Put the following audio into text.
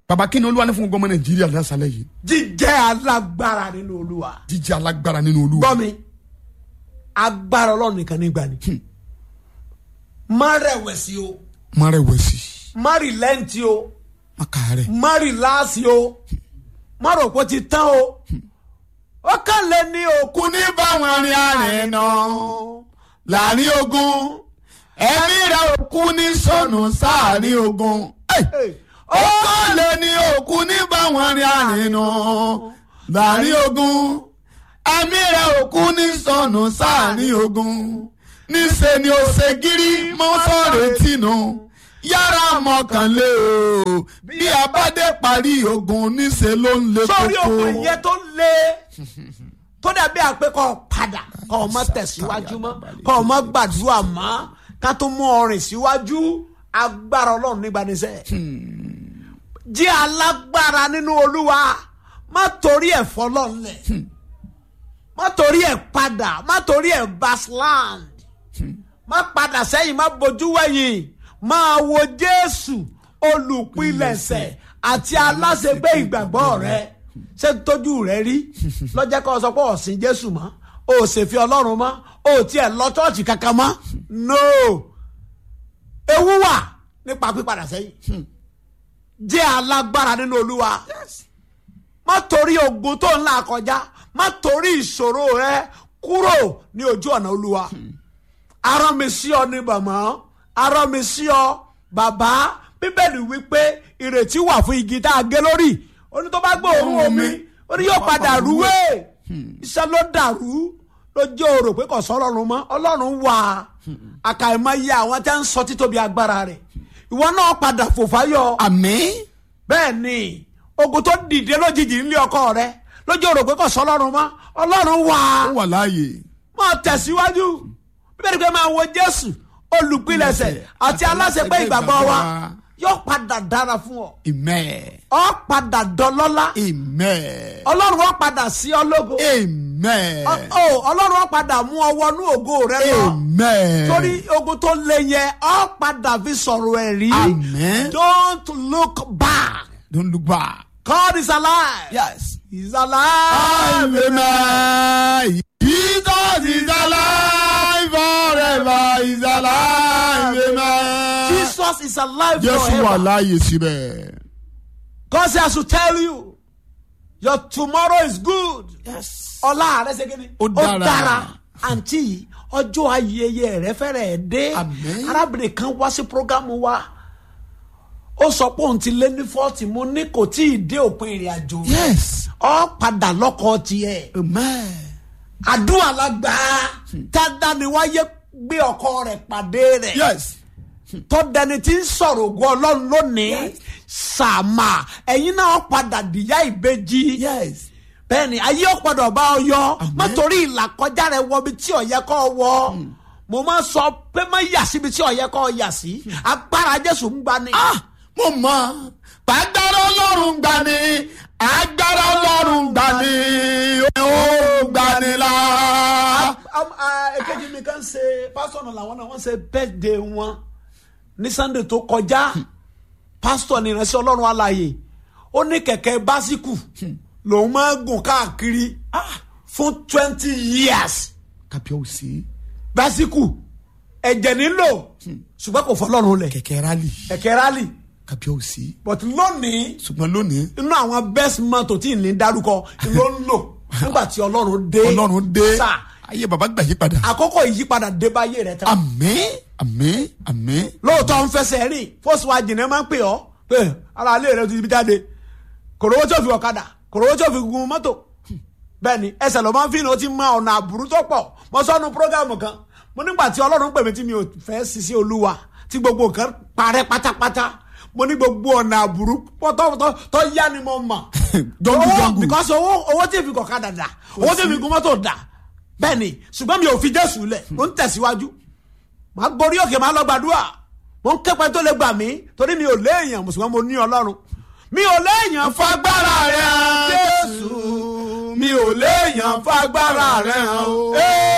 baba kí ni olúwa ní fún gbogbo ọmọ nàìjíríà lásàlẹ̀ yìí jíjẹ́ alágbára nínú olúwa. jíjẹ́ alágbára nínú olúwa gbọ́ mi agbára ọlọ́run nìkan ní gbani. má rẹ̀wẹ̀sì o má rẹ̀wẹ̀sì má rìlẹ́ǹtì o má kàárẹ̀ má rìláàsì o má rò pé ó ti tán o ó kàn lé ní òkú kú ní báwọn rin àrìn náà láàrin ogun ẹ̀mí rẹ̀ òkú ní sọnù sáàrin ogun. Hey! ó kàn lé ní òkú ní báwọn rin àrìn náà láàrin ogun ẹ̀mí rẹ̀ òkú ní sọnù sáàrin ogun níṣẹ́ ni ó ṣe gírí mọ́ sọ̀rọ̀ tìǹù yára mọ̀kànlé o bí a bá dé parí ogun níṣẹ́ ló ń le sórí koko. òkú ìyẹn tó lé tó dàbí àpé kọ́ ọ padà kọ́ ọ má tẹ̀síwájú mọ́ kọ́ ọ má gbàdúrà mọ́ ká tó mú ọrìn síwájú agbára ọlọ́run nígbà níṣẹ́ jẹ́ alágbára nínú olúwa má torí ẹ̀ fọlọ́nlẹ̀ má torí ẹ̀ padà má torí ẹ̀ basland má padà sẹ́yìn má bojú wẹ̀yìn máa wo jésù olùpilẹ̀ṣẹ̀ àti aláṣẹgbé ìgbàgbọ́ rẹ ṣé tójú rẹ rí lọ́jọ́ kan sọ pé ọ̀sìn jésù mọ́ o ò ṣèfi ọlọ́run mọ́ o ò tiẹ̀ lọ chọ́ọ̀chì kankan mọ́ no ewu wà nípa pípadà sẹ́yìn jẹ́ alágbára nínú olúwa má torí ogun tó ń là kọjá má torí ìṣòro rẹ kúrò ní ojú ọ̀nà olúwa arán mi sí ọ ní bàmọ́ arán mi sí ọ bàbá bíbélì wípé ìrètí wà fún igi tá a gé lórí ó ní tó bá gbé òórùn omi ó ní yóò padà rúwé iṣẹ́ ló dàrú ló jẹ́ òrò pé kò sọ ọlọ́run mọ́ ọlọ́run wà àkàìmọye àwọn tí wọ́n ń sọ títóbi agbára rẹ̀ ìwọ náà padà fòfáyọ àmín. bẹ́ẹ̀ ni ogun tó dìde lójijì ńlé ọkọ rẹ lójú òrò pé kò sọ ọlọ́run mọ́ ọlọ́run wà ó wà láàyè. máa tẹ̀síwájú bíbélì pé máa wo jésù olùpilẹ̀ṣẹ̀ àti aláṣepé ìgbàgbọ́ wa yóò padà dára fún ọ amen. ọ padà dọlọ́lá amen. ọlọ́run ó padà sí ọ lógo amen. Ọ- ọ, ọlọ́run ó padà mú ọ wọnú ògo rẹ lọ amen. torí ogun tó le yẹ ọ padà fi sọ̀rọ̀ ẹ̀ rí Amen. don't look back don't look back. God is alive yes. he's alive amen. Jesus is alive forever. He's alive. amen. Jesus is alive Jésù wà forever láàyè síbẹ̀. God says I should tell you your tomorrow is good. yes. ọlá rẹ ṣe kíni. Ó dára. àǹtí yìí ọjọ́ ayẹyẹ rẹ fẹ́rẹ̀ dé. Àmín. arábìnrin kan wá sí programu wa ó sọ pé òun ti lé ní fọ́ọ̀tì mo ní kò tí ì dé òpin ìrìn àjò rẹ̀. yes. ọ padà lọ́kọ tiẹ̀. amen. àdúrà lágbà tádàníwáyé gbé ọkọ rẹ̀ pàdé rẹ̀. yes. tọ́dẹni tí ń sọ̀rọ̀ ògùn ọlọ́run lónìí sàmà ẹ̀yin náà padà dìyà ìbejì yes. bẹ́ẹ̀ni ayé ọ̀padà ọba ọyọ má torí ìlàkọjá rẹ wọ ibi tí ọ̀yẹ́ kọ́ wọ mo máa sọ pé má yà síbi tí ọ̀yẹ́ kọ́ yà sí agbára jésù ń gbani. ah mo mọ pàgbára ọlọ́run gbà ní agbára ọlọ́run gbà ní ó gbà ní la. Am- ah, èkejì mi kan ṣe pásítọ̀ náà làwọn náà wọ́n ṣe bẹ́ẹ̀dẹ̀ wọn ní sunday tó kọjá pásítọ̀ ní ìránṣẹ́ ọlọ́run alààyè ó ní kẹ̀kẹ́ básíkù lòun máa ń gùn káàkiri fún twenty years kàbíyèsí básíkù ẹ̀jẹ̀ nílò ṣùgbọ́n kò fọlọ́run lẹ̀ kẹ̀kẹ́ rally kẹ̀kẹ́ rally kàbíyèsí but lónìí ṣùgbọ́n lónìí inú àwọn best motor tí ì ní dárúkọ ló ń lò nígbà tí ọlọ́run dé ọlọ́run dé Sà, ayé baba gbà yí padà. àkókò ìyípadà dé báyé rẹ tán. àmín àmín àmín. lóòótọ́ ń fẹsẹ̀ rìn fọ́sù ajìnà máa ń pè ọ́ pé ara ilé rẹ ti ibi jáde kòròwó tí ò fi ọ̀kadà kòròwó tí ò fi gun mọ́tò bẹ́ẹ̀ ni ẹsẹ̀ ló máa ń fi ní o ti mọ ọ̀nà àbúrú tó pọ̀ mo sọ́nu prógámù kan mo nígbà tí ọlọ́run pè mí tí mi ò fẹ́ sisi olúwa tí gbogbo nǹkan parẹ́ pátápátá mo ní gbogbo ọ̀nà àbúrú pọ́tọ́pọ́tọ́ tó yá ni mo mọ̀ Jọ́ngù, Owó- jọ́ngù. because owó owó tí èfi kọ̀kadà dà owó tí èfi gun mọ́tò dà bẹ́ẹ̀ ni ṣùgbọ́n mi ò fi jésù lẹ̀ mo ń tẹ̀síwájú màá gborí òkè màá lọ gbàdúrà mo ń kẹ́pẹ́ tó lè gbà mí torí mi ò léèyàn mùsùlùmí mo ní ọlọ́run mi ò léèyàn fagbára rẹ̀ hàn jésù mi ò léèyàn fagbára rẹ̀ hàn o. Ee,